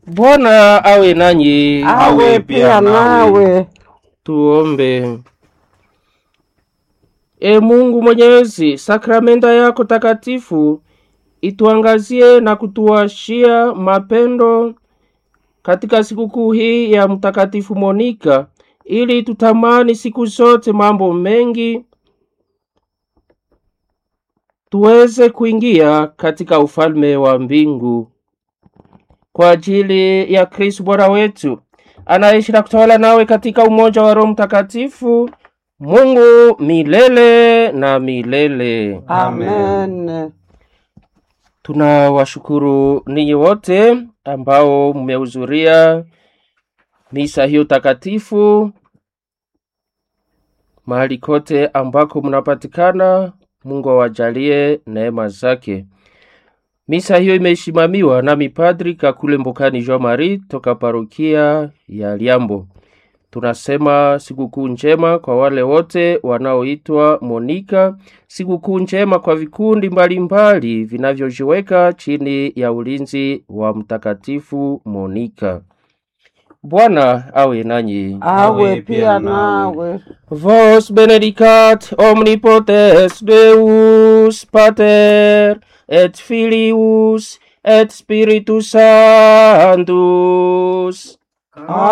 Bwana awe nanyi. awe pia nawe. Tuombe. E Mungu Mwenyezi, sakramenta yako takatifu ituangazie na kutuwashia mapendo katika sikukuu hii ya Mtakatifu Monika, ili tutamani siku zote mambo mengi, tuweze kuingia katika ufalme wa mbingu kwa ajili ya Kristo Bwana wetu anaishi na kutawala nawe katika umoja wa Roho Mtakatifu, Mungu milele na milele. Amen. Tunawashukuru ninyi wote ambao mmehudhuria misa hiyo takatifu mahali kote ambako mnapatikana. Mungu awajalie neema zake. Misa hiyo imesimamiwa na mipadri Kakule Mbokani Jean Marie toka parokia ya Liambo. Tunasema sikukuu njema kwa wale wote wanaoitwa Monika, sikukuu njema kwa vikundi mbalimbali vinavyojiweka chini ya ulinzi wa Mtakatifu Monika. Bwana awe nanyi. Awe pia nawe. Vos benedicat omnipotens Deus Pater et Filius et Spiritus Sanctus.